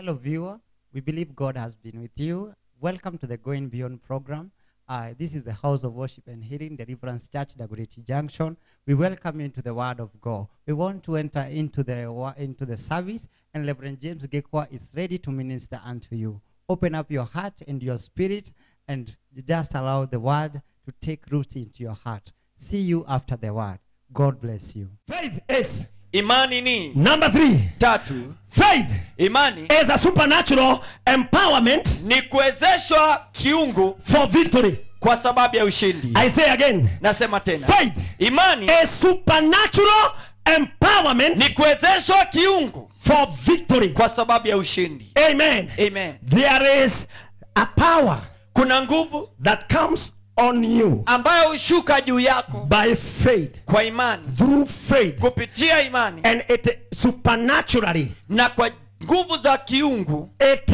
Hello, viewer. We believe God has been with you. Welcome to the Going Beyond program. Uh, this is the House of Worship and Healing Deliverance Church, Dagoretti Junction. We welcome you into the Word of God. We want to enter into the wa- into the service, and Reverend James Gekwa is ready to minister unto you. Open up your heart and your spirit, and just allow the Word to take root into your heart. See you after the Word. God bless you. Faith is imani ni number three. tatu Faith imani is a supernatural empowerment ni kuwezeshwa kiungu for victory. kwa sababu ya ushindi I say again, nasema tena faith imani is supernatural ni empowerment kuwezeshwa kiungu for victory. kwa sababu ya ushindi Amen. amen There is a power kuna nguvu that comes on you ambayo hushuka juu yako by faith, kwa imani through faith, kupitia imani and it supernaturally na kwa nguvu za kiungu it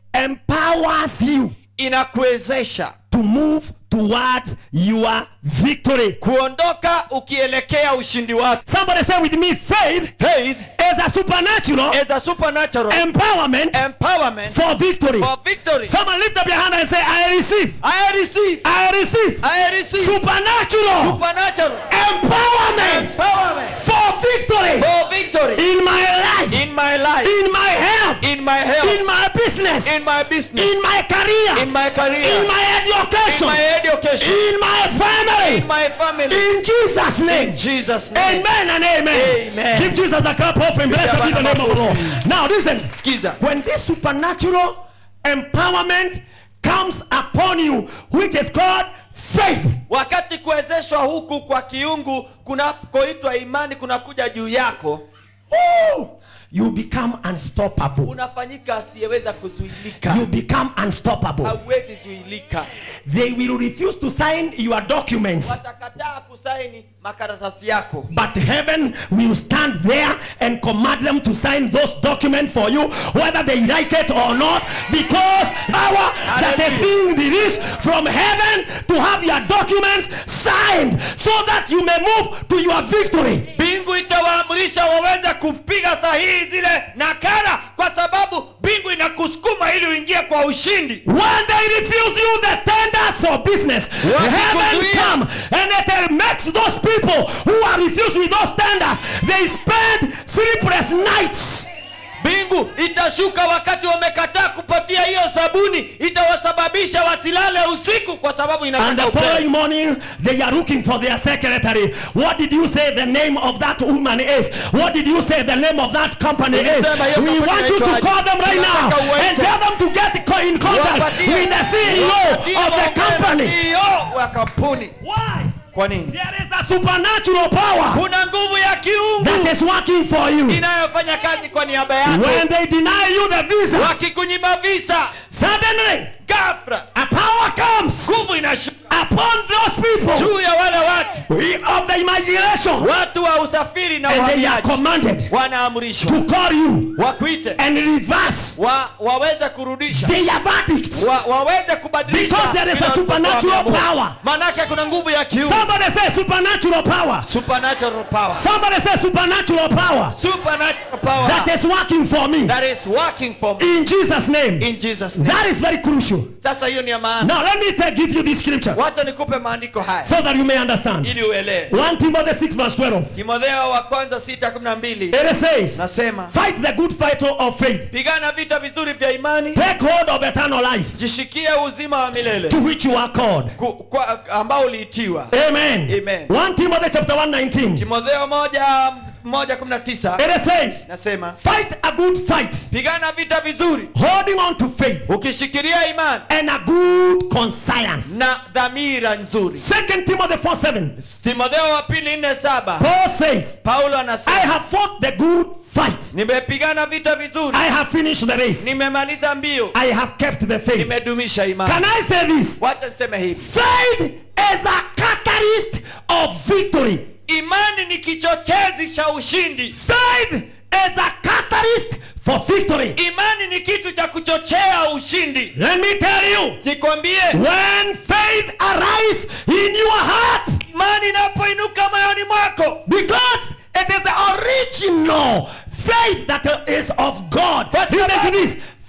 empowers you inakuwezesha to move towards your victory. kuondoka ukielekea ushindi wako Somebody say with me, faith faith is a supernatural is a supernatural empowerment empowerment for victory. for victory Someone lift up your hand and say, I receive. i receive I receive i receive supernatural supernatural empowerment empowerment for victory for victory in my life, in my life in my health, in my health in my business, in my business in my career, in my career in my in education, my education in my in family. my family In Jesus' name. in Jesus name Amen and amen. Amen. Give Jesus a clap offering. Blessed be the name of the Lord. Now listen. skiza When this supernatural empowerment comes upon you, which is called faith, wakati kuwezeshwa huku kwa kiungu kunakoitwa imani kunakuja juu yako woo, you become unstoppable. unafanyika asiyeweza kuzuilika You become unstoppable. hauwezi zuilika They will refuse to sign your documents. watakataa kusaini makaratasi yako But heaven will stand there and command them to sign those documents for you, whether they like it or not, because power that is being released from heaven to have your documents signed so that you may move to your victory. mbingu itawaamrisha waweze kupiga sahihi zile nakala kwa sababu mbingu inakusukuma ili uingie kwa ushindi When they refuse you the tenders for business, heaven Wakikuzuia. come and it makes those people who are refused with those tenders, they spend sleepless nights. mbingu itashuka wakati wamekataa kupatia hiyo sabuni itawasababisha wasilale usiku kwa sababu And inataka the upendo. following morning, they are looking for their secretary. What did you say the name of that woman is? What did you say the name of that company is? Nilisema hiyo We kampuni want you to inaitwaje? call them right now Tunataka uwaite. and tell them to get co- in contact Wapatie- with the CEO wapatie of the waongee na company. CEO wa kampuni Why? kwa nini There is a supernatural power kuna nguvu ya kiungu that is working for you. inayofanya kazi kwa niaba yako When they deny you the visa, wakikunyima visa suddenly gafra a power comes nguvu inashuka upon those people juu ya wale watu of the imagination watu wa usafiri na and they are uhamiaji commanded wanaamrishwa to call you wakuite and reverse wa, waweze kurudisha their verdicts. wa, waweze kubadilisha Because there is a vile supernatural walivyokuwa wameamua. power. manake kuna nguvu ya kiungu Somebody say supernatural power. supernatural power Somebody say supernatural power supernatural power that is working for me that is working for me in Jesus' name. in Jesus name That is very crucial. sasa hiyo ni ya maana Now let me take, give you this scripture wacha nikupe maandiko haya so that you may understand. ili uelewe 1 Timothy 6 verse 12. timotheo wa kwanza sita kumi na mbili It says, nasema fight the good fight of faith. pigana vita vizuri vya imani Take hold of eternal life jishikie uzima wa milele to which you are called. Ku- kwa, ambao uliitiwa Amen. Amen. 1 Timothy chapter 1 19. timotheo moja moja kumi na tisa It says, nasema fight a good fight, pigana vita vizuri holding on to faith ukishikilia imani and a good conscience. na dhamira nzuri 2 Timothy 4 7. timotheo wa pili nne saba Paul says, paulo I anasema have fought the good fight. nimepigana vita vizuri I have finished the race. nimemaliza mbio I have kept the faith. nimedumisha imani Can I say this? wacha niseme hivi Faith is a catalyst of victory. imani ni kichochezi cha ushindi Faith is a catalyst for victory. imani ni kitu cha kuchochea ushindi Let me tell you, nikwambie when faith arises in your heart, imani inapoinuka moyoni mwako because it is the original faith that is of God. But- Listen to this.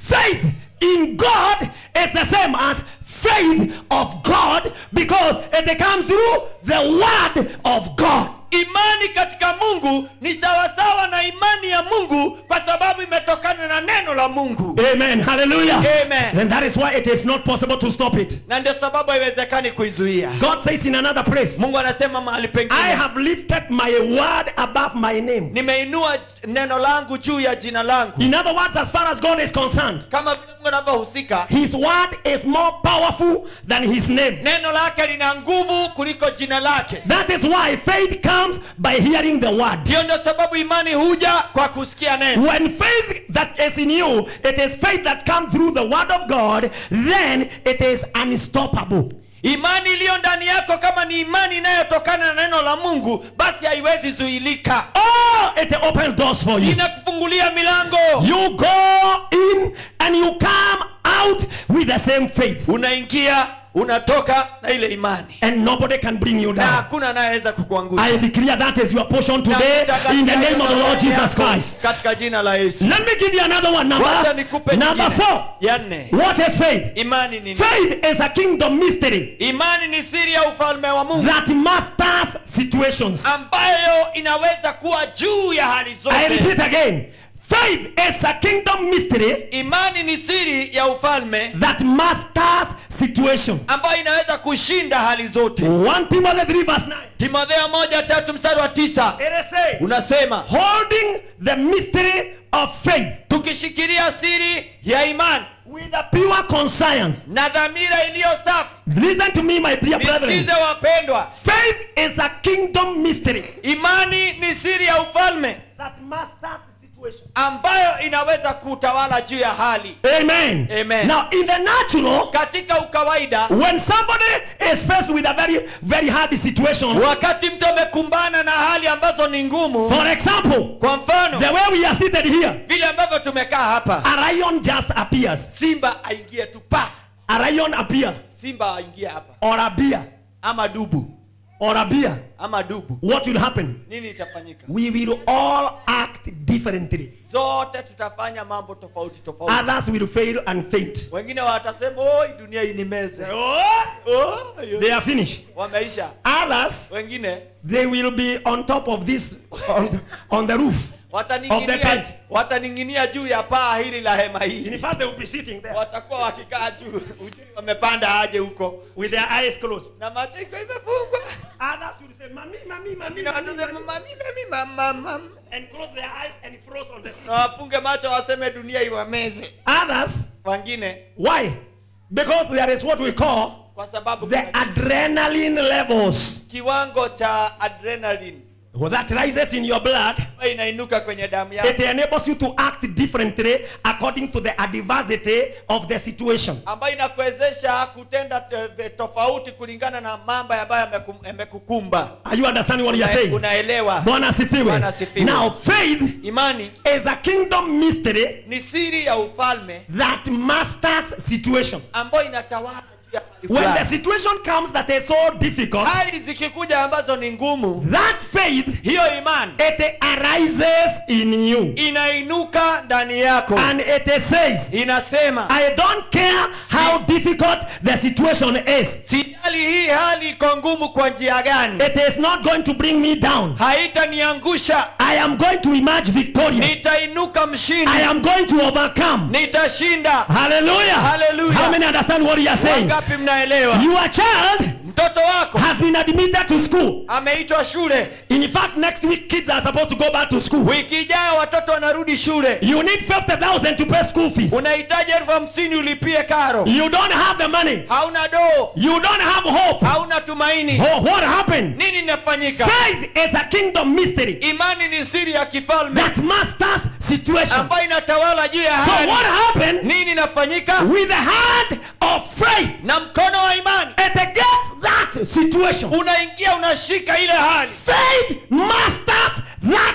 faith in God is the same as faith of God because it comes through the word of God. imani katika mungu ni sawasawa na imani ya mungu kwa sababu imetokana na neno la mungu Amen. Hallelujah. Amen. And that is why it is not possible to stop it. na ndio sababu haiwezekani kuizuia God says in another place, mungu anasema mahali I pengine have lifted my word above my name. nimeinua j- neno langu juu ya jina langu In other words, as far as God is concerned, kama vile mungu anavyohusika his word is more powerful than his name. neno lake lina nguvu kuliko jina lake That is why faith comes by hearing the word. ndiyo ndio sababu imani huja kwa kusikia neno When faith that is in you, it is faith that comes through the word of God, then it is unstoppable. imani iliyo ndani yako kama ni imani inayotokana na neno la mungu basi haiwezi zuilika Oh, it opens doors for you. inakufungulia milango You go in and you come out with the same faith. unaingia unatoka na ile imani And nobody can bring you na down. hakuna anayeweza kukuangusha I declare that is your portion Na today nitangazia in the name of the hiyo Lord Jesus yako Christ. katika jina la yesu Let me give you another one. wacha Number, nikupe number nyingine. four. ya nne What is faith? imani ni nini? Faith is a kingdom mystery imani ni siri ya ufalme wa mungu that masters situations. ambayo inaweza kuwa juu ya hali I zote repeat again. Faith is a kingdom mystery imani ni siri ya ufalme that masters situation. ambayo inaweza kushinda hali zote 1 Timothy 3 verse 9. timotheo moja tatu mstari wa tisa It is saying, unasema holding the mystery of faith tukishikilia siri ya imani with a pure conscience. na dhamira iliyo safi Listen to me, my dear brethren. nisikize wapendwa Faith is a kingdom mystery imani ni siri ya ufalme that masters situation. ambayo inaweza kutawala juu ya hali Amen. Amen. Now, in the natural, katika ukawaida when somebody is faced with a very, very hard situation, wakati mtu amekumbana na hali ambazo ni ngumu for example, kwa mfano the way we are seated here, vile ambavyo tumekaa hapa a lion just appears. simba aingie tu pa A lion appear, simba aingie hapa or a bear, ama dubu or a bear. ama dubu What will happen? nini itafanyika We will all act differently. zote tutafanya mambo tofauti tofauti Others will fail and faint. wengine watasema oi dunia hii ni meze Oh, oh, yo." they are finished. wameisha Others, wengine they will be on top of this, on, on the roof. Of the wataning'inia tent. wataning'inia juu ya paa hili la hema In hii fact, they will be sitting there watakuwa wakikaa juu ujui wamepanda aje huko with their eyes closed. na macho iko imefungwa Others will say, Mommy, mommy, mommy, Wengine mommy, watasema, mommy," "Mami, mami, mam, mam, mam." and close their eyes and froze on the seat. na wafunge macho waseme dunia iwameze Others, wengine why? Because there is what we call kwa sababu the kuna adrenaline levels kiwango cha adrenaline that rises in your blood. ambayo inainuka kwenye damu It yako enables you to act differently according to the adversity of the situation. ambayo inakuwezesha kutenda te- tofauti kulingana na mambo ambayo yamekum- yamekukumba Are you understanding what you are Una- saying? unaelewa Bwana asifiwe. Bwana asifiwe. Now, faith imani is a kingdom mystery ni siri ya ufalme that masters situation. ambayo inatawala juu ya hali When the fulani. situation comes that is so difficult, hali zikikuja ambazo ni ngumu that faith hiyo imani it arises in you inainuka ndani yako and it says, inasema I don't care how difficult the situation is. sijali hii hali iko ngumu kwa njia gani It is not going to bring me down. haitaniangusha I am going to emerge victorious. nitainuka mshindi I am going to overcome. nitashinda Hallelujah. Hallelujah. How many understand what you are saying? wangapi mnaelewa Your child mtoto wako has been admitted to school. ameitwa shule In fact, next week kids are supposed to go back to school. wiki ijayo watoto wanarudi shule You need 50,000 to pay school fees. unahitaji elfu hamsini ulipie karo You don't have the money. hauna doo You don't have hope. hauna tumaini Oh, what happened? nini inafanyika Faith is a kingdom mystery imani ni siri ya kifalme that masters situation. ambayo inatawala juu ya So hali what happened nini inafanyika with the hand of faith? na mkono wa imani It gets that situation. unaingia unashika ile hali Faith masters that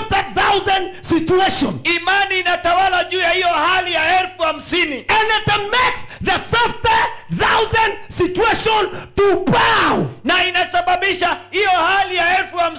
50,000 situation. imani inatawala juu ya hiyo hali ya elfu hamsini And it makes the 50,000 situation to bow. na inasababisha hiyo hali ya elfu hamsini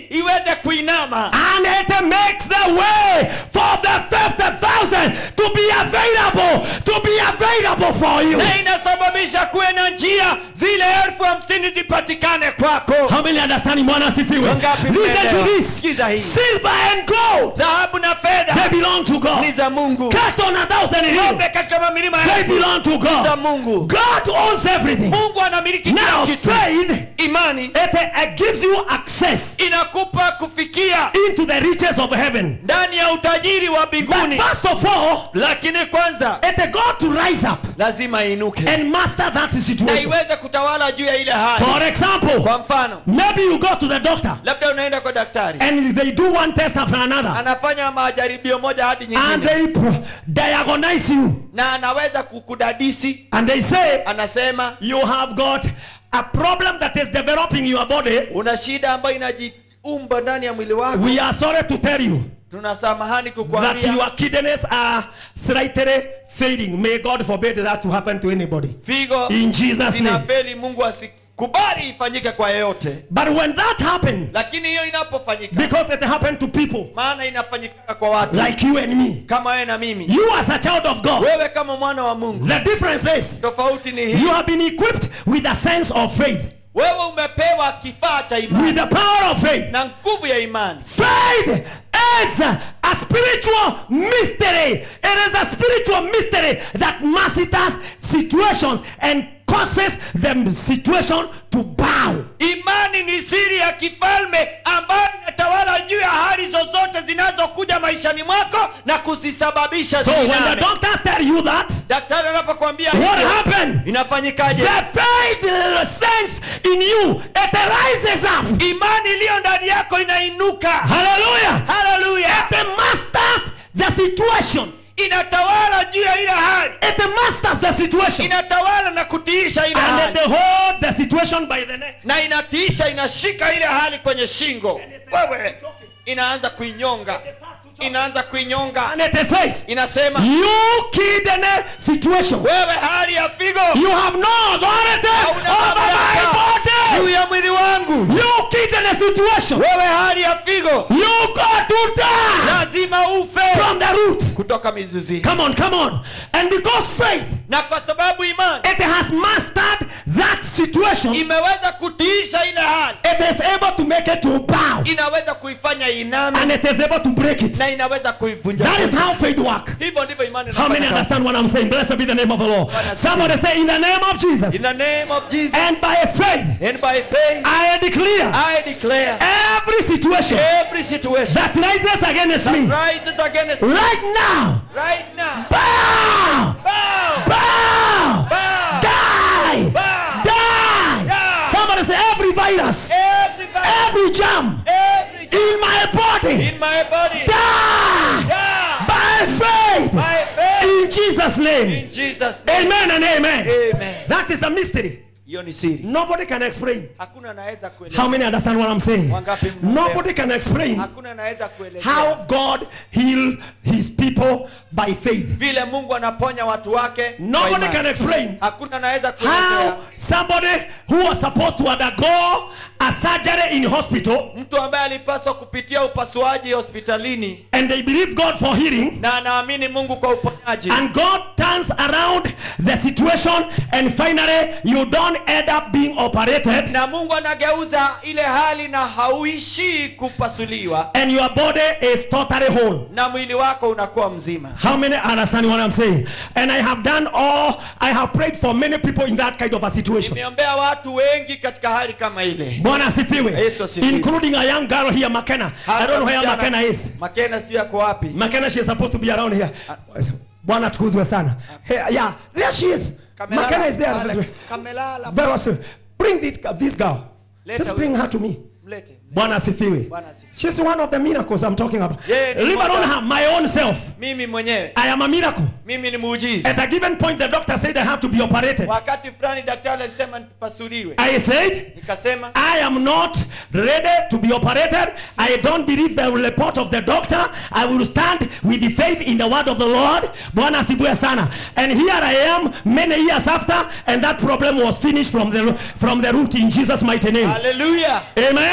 iweze kuinama and it makes the way for the 50,000 to be available, to be available for you. na inasababisha kuwe na njia zile elfu hamsini zipatikane kwako How many understand Bwana asifiwe? Wangapi Listen to mnaelewa? this. Sikiza hii. Silver and gold, dhahabu na they fedha belong to ni God. za mungu Cattle on a thousand hills, ng'ombe katika mamilima they elfu belong to za God. mungu God owns everything. mungu anamiliki Now, kila kitu faith, imani it uh, gives you access inakupa kufikia into the riches of heaven. ndani ya utajiri wa But mbinguni first of all, lakini kwanza it got to rise up lazima iinuke and master that na situation. iweze kutawala juu ya ile hali For example, kwa mfano maybe you go to the doctor labda unaenda kwa daktari and they do one test after another anafanya majaribio moja hadi and nyingine they pro- diagnose you na anaweza kukudadisi and they say anasema you have got a problem that is developing your body. una shida ambayo inajiumba ndani ya mwili wako We are sorry to tell you tunasamahani that kukwambia your kidneys are slightly failing. May God forbid that to happen to anybody. figo In Jesus' name. zinafeli mungu asikubali ifanyike kwa yeyote But when that happened, lakini hiyo inapofanyika because it happened to people maana inafanyika kwa watu like you and me, kama wewe na mimi you as a child of God, wewe kama mwana wa mungu the difference is tofauti ni hii you have been equipped with a sense of faith, wewe umepewa kifaa cha with imani the power of faith. na nguvu ya imani Faith is a spiritual mystery. It is a spiritual mystery that masters situations and causes the situation to bow. imani ni siri ya kifalme ambayo inatawala juu ya hali zozote zinazokuja maishani mwako na kuzisababisha So when the ziiname. doctors tell you that, daktari anapokuambia what hivyo, happened? inafanyikaje The faith sense in you, it rises up. imani iliyo ndani yako inainuka Hallelujah. haleluya It masters the situation. inatawala juu ya ile hali It masters the situation. inatawala na kutiisha ile And hali it hold the situation by the neck. na inatiisha inashika ile hali kwenye shingo wewe inaanza kuinyonga inaanza kuinyonga And it says, inasema You kidney situation. wewe hali ya figo You have no authority hauna over my mamlaka juu body. ya mwili wangu You kidney situation. wewe hali ya figo You got to die lazima ufe from the root. kutoka mizizini Come on, come on. And because faith, na kwa sababu imani it has mastered that situation, it imeweza kutiisha ile hali is able to make it to bow. inaweza kuifanya And iname it is able to break it. na inaweza kuivunja That is how faith works. hivyo ndivyo imani How many inafanya kazi. understand what I'm saying? Blessed be the name of the Lord. Somebody say, In the name of Jesus. in the name of Jesus And by faith, and by faith I declare I declare every situation every situation that rises against that me rises against right now, right now bow, bow bow, bow die, bow die. Die. Somebody say, Every virus, every virus, every germ every in my body, in my body die die by faith by faith in Jesus' name. in Jesus name Amen and amen. amen That is a mystery. hiyo ni siri Nobody can explain. hakuna anaweza kueleza How many understand what I'm saying? Wangapi mnaelewa? Nobody can explain hakuna anaweza kueleza how God heals his people by faith. vile Mungu anaponya watu wake kwa Nobody imani. can explain hakuna anaweza how kuelezea somebody who was supposed to undergo a surgery in hospital mtu ambaye alipaswa kupitia upasuaji hospitalini and they believe God for healing na anaamini Mungu kwa uponyaji and God turns around the situation and finally you don't end up being operated na Mungu anageuza ile hali na hauishii kupasuliwa and your body is totally whole. na mwili wako unakuwa mzima How many understand what I'm saying? And I have done all, I have prayed for many people in that kind of a situation. nimeombea watu wengi katika hali kama ile Bwana asifiwe. Yesu asifiwe. Including a young girl here, McKenna. I don't know where Msichana- McKenna is. Makena sijui yako wapi McKenna, she is supposed to be around here. Bwana tukuzwe sana. Hey, yeah, there she is. Kamelala McKenna is there. pale, kamelala Very well. Bring this, this girl. Leta Just bring huyu. her to me. mlete Bwana asifiwe. Bwana asifiwe. She's one of the miracles I'm talking about. Yeye ni Leave mmoja. alone her, my own self. mimi mwenyewe I am a miracle. mimi ni muujiza At a given point, the doctor said I have to be operated. wakati fulani daktari alisema nipasuliwe I said, nikasema I am not ready to be operated. I don't believe the report of the doctor. I will stand with the faith in the word of the Lord. Bwana asifiwe sana. And here I am many years after and that problem was finished from the from the root in Jesus mighty name. haleluya Amen.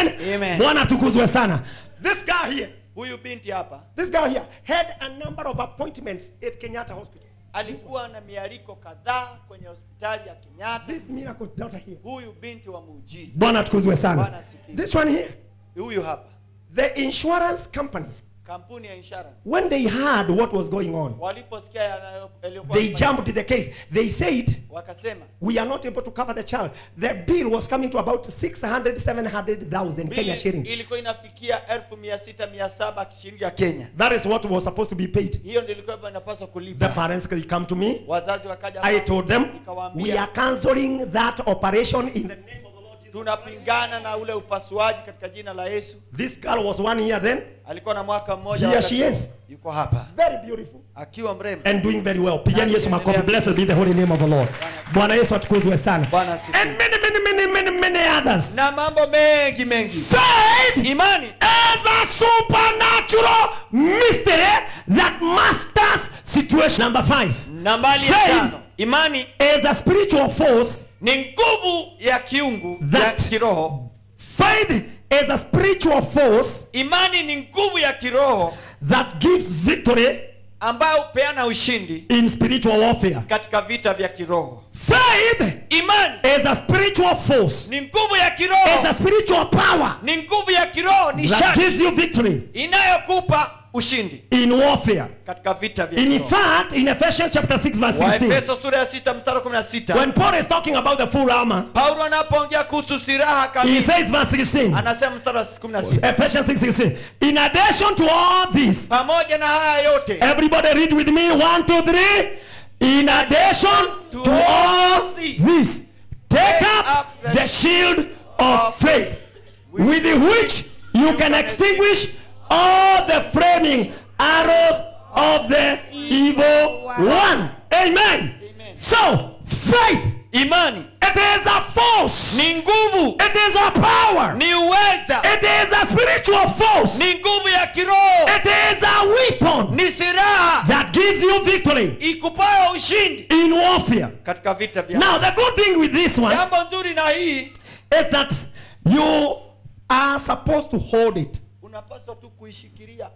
amen Amen. bwana tukuzwe sana this guy here huyu binti hapa this guy here had a number of appointments at kenyatta hospital alikuwa na mialiko kadhaa kwenye hospitali ya kenyatta this miracle daughter here huyu binti wa muujiza bwana tukuzwe sana Bwana asifiwe. this one here huyu hapa the insurance company kampuni ya insurance when they heard what was going on waliposikia yanayo- yaliyokuwa they yanafanyika, jumped the case they said wakasema we are not able to cover the child the bill was coming to about 600 700000 kenya bili shilling ilikuwa inafikia elfu mia sita mia saba shilingi ya kenya that is what was supposed to be paid hiyo ndio ilikuwa inapaswa the kulipa parents could come to me wazazi wakaja i kwangu, told them we nikawaambia are canceling that operation in the name of the lord jesus tunapingana na ule upasuaji katika jina la yesu this girl was one year then alikuwa na mwaka mmoja Here wakati she huo. is. yuko hapa very beautiful akiwa mrembo and doing very well pigani yesu makofi Endelea. blessed be the holy name of the lord bwana yesu atukuzwe sana Bwana asifiwe. and many many many many many others na mambo mengi mengi faith imani is a supernatural mystery that masters situation number five nambali ya Faith. tano imani is a spiritual force ni nguvu ya kiungu ya That- kiroho faith is a spiritual force imani ni nguvu ya kiroho that gives victory ambayo hupeana ushindi in spiritual warfare katika vita vya kiroho faith imani is a spiritual force ni nguvu ya is a kiroho spiritual power ni nguvu ya kiroho ni that shati gives you victory inayokupa ushindi in warfare katika vita vya in kiroho fact in ephesians chapter 6 verse 16 waefeso sura ya sita mstari wa kumi na sita when paul is talking about the full armor paulo anapoongea kuhusu silaha he kamili says verse 16 anasema mstari wa kumi na sita Ephesians 6:16. In addition to all this, pamoja na haya yote everybody read with me. One, two, three. In addition to all this, take up the shield of faith, with which you can extinguish all the flaming arrows of the evil one. Amen. So, faith, imani it is a force. ni nguvu It is a power. ni uweza It is a spiritual force. ni nguvu ya kiroho It is a weapon ni silaha that gives you victory ikupayo ushindi in warfare. katika vita vya Now, the good thing with this one jambo nzuri na hii is that you are supposed to hold it unapaswa tu kuishikilia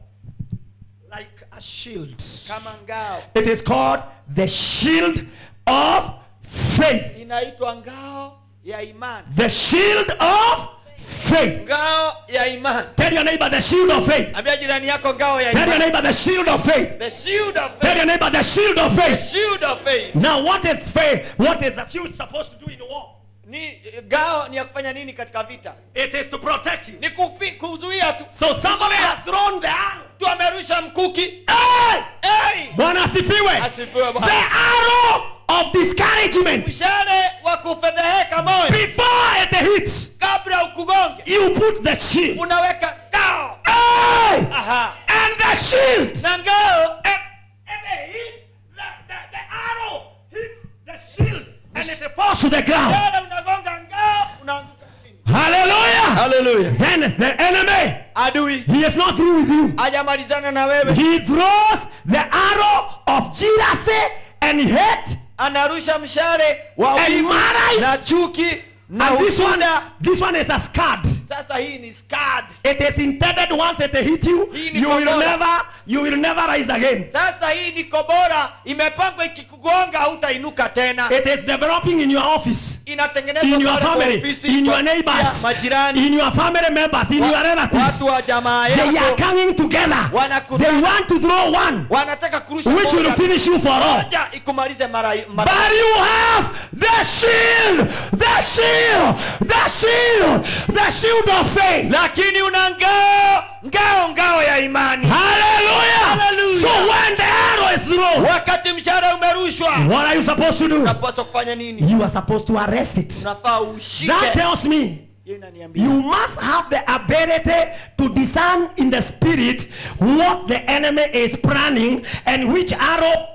like a shield. kama ngao It is called the shield of faith. inaitwa ngao ya imani The shield of faith. ngao ya imani Tell your neighbor the shield of faith. ambia jirani yako ngao ya Tell your imani neighbor the shield of faith. the shield of Tell faith your neighbor the shield of the faith. shield of faith Now, what is faith? What is a shield supposed to do in war? ni ngao ni ya kufanya nini katika vita It is to protect you. ni kupi, kuzuia tu So somebody has thrown the arrow. tu amerusha mkuki Hey! hey! Bwana asifiwe. asifiwe The Bwana. arrow of discouragement. mshale wa kufedheheka moyo Before it hits, kabla ukugonge you put the shield. unaweka ngao Hey! Aha. And the shield. na ngao And, and it hits the, the, the arrow hits the shield and it falls to the ground. mshale unagonga ngao unaanguka chini Hallelujah. haleluya Then the enemy, adui he is not through with you. hajamalizana na wewe He throws the arrow of jealousy and hate. anarusha mshale wa And wivu malice. na chuki na And this one, husuda this one is a scud. sasa hii ni scad It is intended once it hit you, Hii ni you will kombora. never, you will never rise again. sasa hii ni kobora imepangwa ikikugonga hautainuka tena It is developing in your office, inatengenezwa in your pale kwa family, ofisi, in kwa- your neighbors, ya majirani in your family members, in wa- your relatives. watu wa jamaa They are yako coming together. Wanakutana. They want to throw one, wanataka kurusha which will moja finish you for all. moja ikumalize mara, mara. But you have the shield, the shield, the shield, the shield of faith. lakini una ngao ngao ngao ya imani Hallelujah. Hallelujah. So when the arrow is thrown, wakati mshahara umerushwa what are you supposed to do? unapaswa kufanya nini You are supposed to arrest it. unafaa That ushike tells me Hiyo inaniambia you must have the ability to discern in the spirit what the enemy is planning and which arrow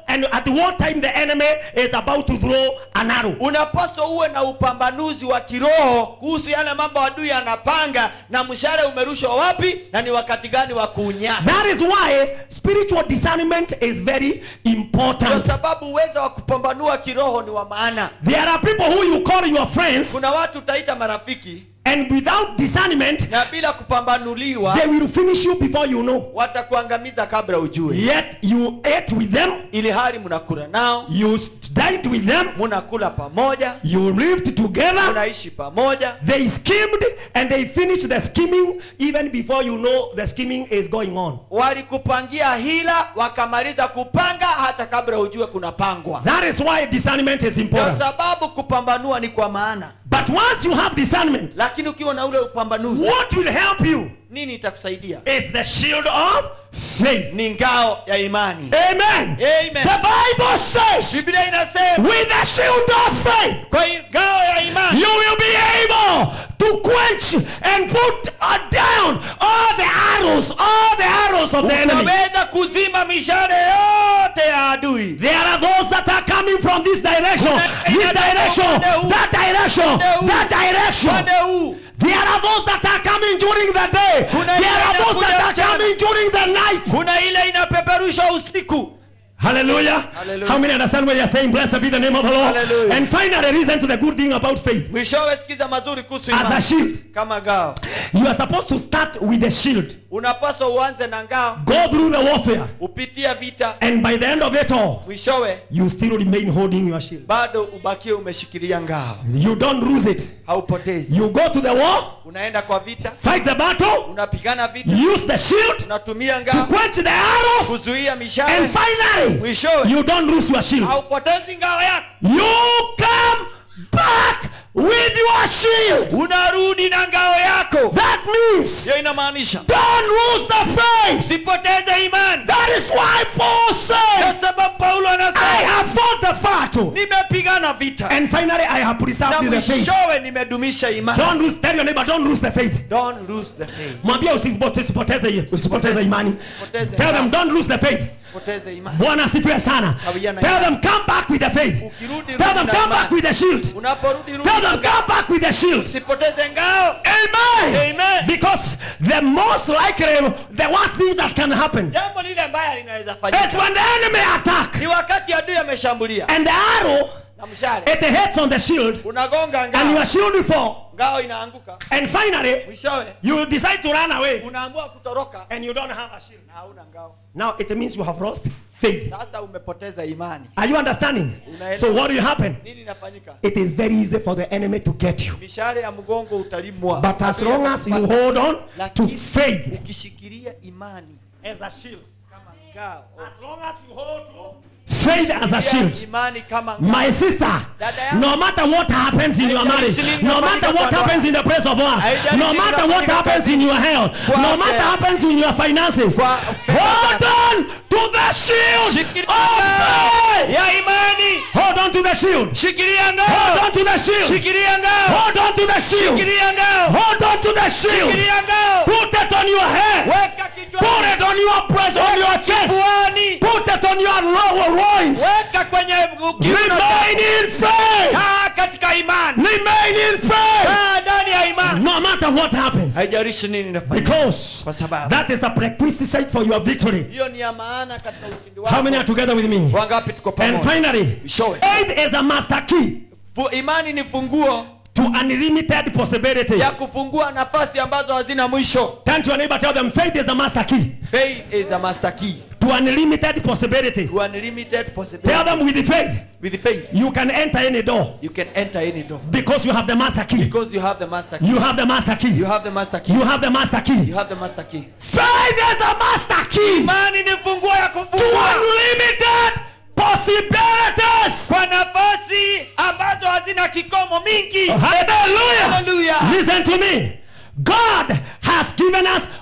and at what time the enemy is about to throw an arrow. unapaswa uwe na upambanuzi wa kiroho kuhusu yale mambo adui anapanga na mshale umerushwa wapi na ni wakati gani wa kuunyaka That is why spiritual discernment is very kwa important. sababu uwezo wa kupambanua kiroho ni wa maana There are people who you call your friends, kuna watu utaita marafiki and without discernment, na bila kupambanuliwa they will finish you before you know. watakuangamiza kabla ujue Yet you ate with them, ili hali mnakula nao you dined with them, mnakula pamoja you lived together. mnaishi pamoja They schemed and they finished the scheming even before you know the scheming is going on. walikupangia hila wakamaliza kupanga hata kabla ujue kunapangwa That is why discernment is kwa important. sababu kupambanua ni kwa maana But once you have discernment, lakini ukiwa na ule upambanuzi what will help you nini itakusaidia is the shield of faith. ni ngao ya imani Amen. Amen. The Bible says, biblia inasema with the shield of faith, kwa hiyo ngao ya imani you will be able to quench and put uh, down all the arrows, all the arrows of the enemy. utaweza kuzima mishale yote ya adui There are those that are coming from this direction, this direction, that direction, that direction. upande huu There are those that are coming during the day. There are those that are coming during the night. kuna ile inapeperushwa usiku Hallelujah. Hallelujah. How many understand what you're saying? Blessed be the name of the Lord. Hallelujah. And finally, reason to the good thing about faith. mwishowe sikiza mazuri kuhusu As a imani shield, kama ngao you are supposed to start with the shield. unapaswa uanze na ngao Go through the warfare. upitia vita And by the end of it all, mwishowe you still remain holding your shield. bado ubakie umeshikilia ngao You don't lose it. haupotezi You go to the war, unaenda kwa vita fight the battle, unapigana vita use the shield unatumia to ngao quench the arrows, kuzuia and mishale finally, mwishowe you don't lose your shield. haupotezi ngao yako You come back with your shield. unarudi na ngao yako That means hiyo inamaanisha don't lose the faith. usipoteze imani That is why Paul kwa said, sababu paulo I anasema have fought the battle. nimepigana vita And finally, I have na preserved the faith. mwishowe nimedumisha imani Don't lose, tell your neighbor, don't lose the faith. don't lose the faith Mwambie usipote- usipoteze usipoteze imani. Usipoteze Tell them imani. don't lose the faith. poteze imani Bwana asifiwe sana. Kawia na Tell imani. them come back with the faith. Ukirudi, Tell rudi them na come imani. back with the shield. unaporudi rudi Tell na them ngao. come back with the shield. usipoteze ngao Amen. Amen. Because the most likely, the worst thing that can happen jambo lile mbaya linaweza is fanyika when the enemy attack ni wakati adui ameshambulia and the arrow na mshale it hits on the shield unagonga and ngao your shield fall ngao inaanguka and finally mwishowe you decide to run away unaamua kutoroka and you don't have a shield. na hauna ngao Now it means you have lost faith. sasa umepoteza imani Are you understanding? Unaelewa. So what will happen? nini inafanyika It is very easy for the enemy to get you. mishale ya mgongo utalimwa But as Adui long as you atakupata. hold on to Lakini faith ukishikilia imani as a shield, kama ngao as long as you hold to faith as a shield, imani kama ngao My sister, Dada yangu. no matter what happens in your marriage, Haijalishi nini no inafanyika matter what kwa happens in the place of work, Haijalishi no nini matter what inafanyika happens in your health, Kwa no matter afya. happens in your finances, Kwa hold on to the shield Shikilia of ngao faith. ya imani Hold on to the shield. shikilia Hold ngao on to the shield. shikilia ngao Hold on to the shield. shikilia ngao Hold on to the shield. shikilia ngao Put it on your head. weka Put kichwani it on your breast, on your chest. kifuani Put it on your lower loins. weka kwenye kiuno Remain chako. in faith. kaa katika imani Remain in faith. kaa ndani ya imani No matter what happens. haijalishi nini inafanyika Because kwa sababu that is a prerequisite for your victory. hiyo ni ya maana katika ushindi How many are wako together with me? wangapi tuko And pamoja finally, Show it. faith is a master key Fu- imani ni funguo to unlimited possibility. ya kufungua nafasi ambazo hazina mwisho Turn to your neighbor, tell them faith is a master key faith is a master key to unlimited possibility. to unlimited Tell possibilities them with the faith, with faith you can enter any door you can enter any door because you have the master key. because you have the master key You have the master key. you have the master key You have the master key. you have the master key Faith is the master key imani ni funguo ya to kufungua unlimited possibilities. kwa nafasi ambazo hazina kikomo mingi Hallelujah. Hallelujah. Listen to me. God has given us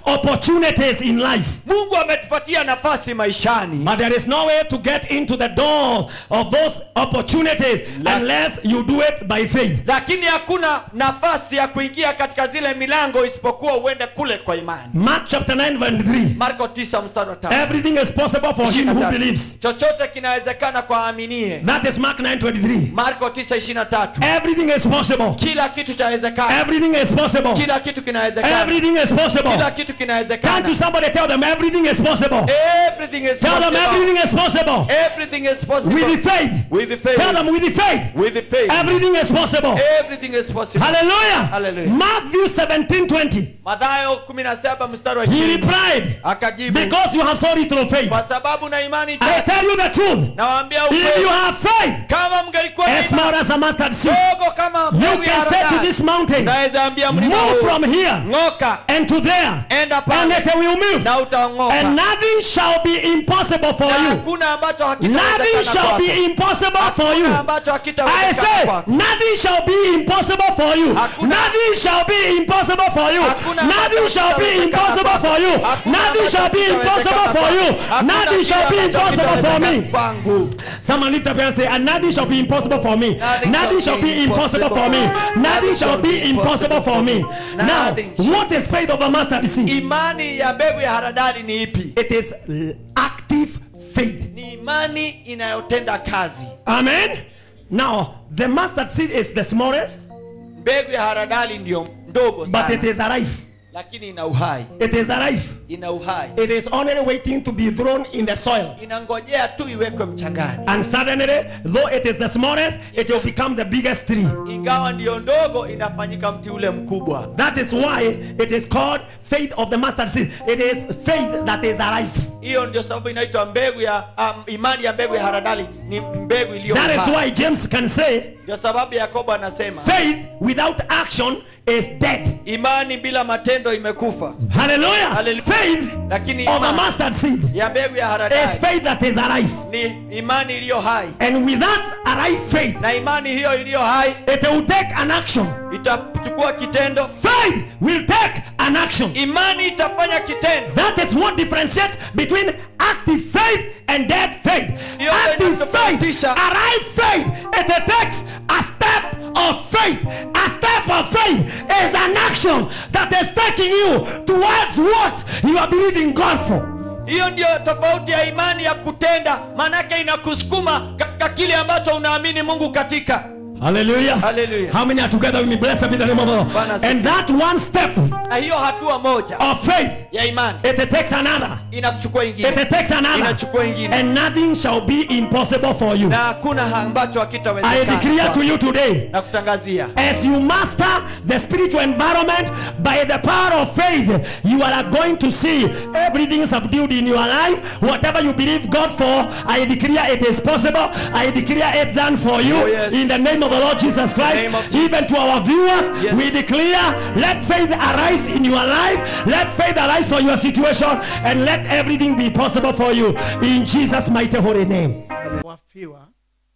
opportunities in life. mungu ametupatia nafasi maishani But there is no way to get into the doors of those opportunities La- unless you do it by faith. lakini hakuna nafasi ya kuingia katika zile milango isipokuwa uende kule kwa imani Mark chapter 9 verse 3. marko 9 mstari wa tatu. Everything is possible for him Ishirini na who tatu. believes. chochote kinawezekana kwa aminie That is Mark 9:23. marko 9:23 Everything is possible. kila kitu chawezekana Everything is possible. kila kitu kinawezekana Everything is possible. kila kitu Can't you kinawezekana somebody tell them everything is possible? everything is Tell them possible everything is possible. everything is possible With the faith. with the faith Tell them with the faith. with the faith Everything is possible. everything is possible Hallelujah. Hallelujah. Matthew 17 20. Mathayo 17 mstari wa He 20 replied, akajibu Because you have sorry through faith. kwa sababu na imani I chache tell you the truth. nawaambia If you ukweli have faith, kama mngelikuwa na as imani small as a mustard seed, dogo kama you mbegu ya can say to haradali, this mountain, naweza ambia mlima Move huu from here ng'oka and to there, enda and pale it will move. na utaong'oka And nothing shall be impossible for na you. hakuna ambacho Nothing hakitawezekana shall kwako. be impossible for you. Hakuna ambacho I hakitawezekana say, kwako. nothing shall be impossible for you. Hakuna- Nothing shall be impossible for you. Hakuna Nothing ambacho shall be hakitawezekana impossible for you. kwako. Hakuna Nothing shall be ambacho impossible for you. hakitawezekana kwako. Nothing Hakuna shall be kile ambacho impossible for hakitawezekana me. kwangu. Someone lift up and say, and nothing shall be impossible for me. Nothing Nothing shall be impossible for me. Nothing shall be impossible for me. Now, Nothing shall- what is faith of a mustard seed? imani ya mbegu ya haradali ni ipi It is active faith. ni imani inayotenda kazi Amen. Now, the mustard seed is the smallest, mbegu ya haradali ndio ndogo but it sana is alive. lakini ina uhai It is alive. ina uhai It is only waiting to be thrown in the soil. inangojea tu iwekwe mchangani And suddenly, though it is the smallest, it will become the biggest tree. ingawa ndiyo ndogo inafanyika mti ule mkubwa That is why it is called faith of the mustard seed. It is faith that is alive. hiyo ndio sababu inaitwa mbegu ya um, imani ya mbegu ya haradali ni mbegu iliyo That is hai. why James can say, ndio sababu yakobo anasema faith without action is dead. imani bila matendo imekufa Hallelujah. Hallelujah. Faith lakini of a imani mustard seed ya mbegu ya is haradali faith that is alive. ni imani iliyo hai And with that alive faith, na imani hiyo iliyo hai it will take an action. itachukua kitendo Faith will take an action. imani itafanya kitendo That is what differentiates between active faith and dead faith. Hiyo Active faith, inatofautisha. alive faith, it takes a step of faith. A step of faith is an action that is taking you towards what you are believing God for. hiyo ndio tofauti ya imani ya kutenda maanake inakusukuma katika kile ambacho unaamini mungu katika Hallelujah. Hallelujah. How many are together with me? Blessed be the name of the Lord. Bwana asifiwe. And that one step na hiyo hatua moja of faith, ya imani it takes another. inakuchukua ingine It takes another. inachukua ingine And nothing shall be impossible for you. na hakuna ha- ambacho I declare hakitawezekana to you today na kutangazia as you master the spiritual environment by the power of faith, you are going to see everything subdued in your life. Whatever you believe God for, I declare it is possible. I declare it done for you Oh, yes. in the name of the Lord Jesus Christ. name of Jesus. Even to our viewers, Yes. we declare let faith arise in your life, let faith arise for your situation, and let everything be possible for you in Jesus' mighty holy name. Wafiwa,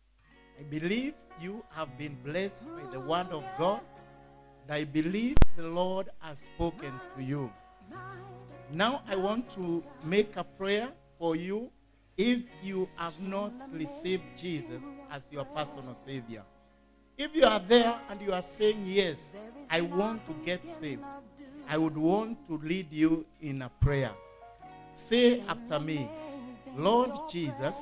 I believe you have been blessed by the word of God. And I believe the Lord has spoken to you. Now I want to make a prayer for you if you have not received Jesus as your personal Savior. If you are there and you are saying, Yes, I want to get saved, I would want to lead you in a prayer. Say after me, Lord Jesus,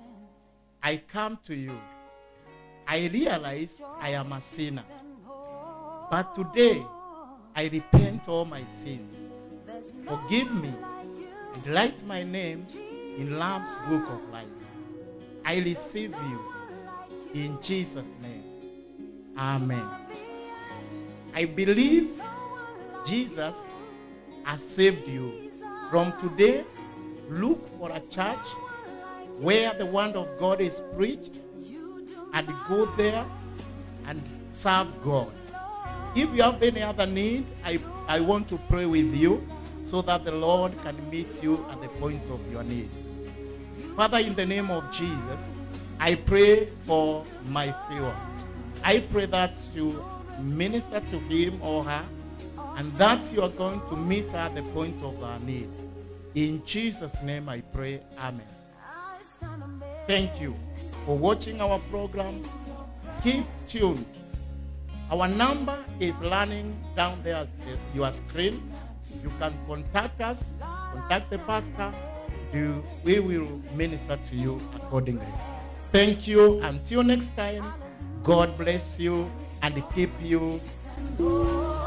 I come to you. I realize I am a sinner. But today, I repent all my sins. Forgive me and write my name in Lamb's book of life. I receive you in Jesus' name. Amen. I believe Jesus has saved you. From today, look for a church where the word of God is preached and go there and serve God. If you have any other need, I, I want to pray with you so that the Lord can meet you at the point of your need. Father, in the name of Jesus, I pray for my viewer. I pray that you minister to him or her and that you are going to meet her at the point of her need. In Jesus' name I pray. Amen. Thank you for watching our program. Keep tuned. Our number is running down there at the- your screen. You can contact us, contact the pastor. Do- We will minister to you accordingly. Thank you. Until next time, God bless you and keep you.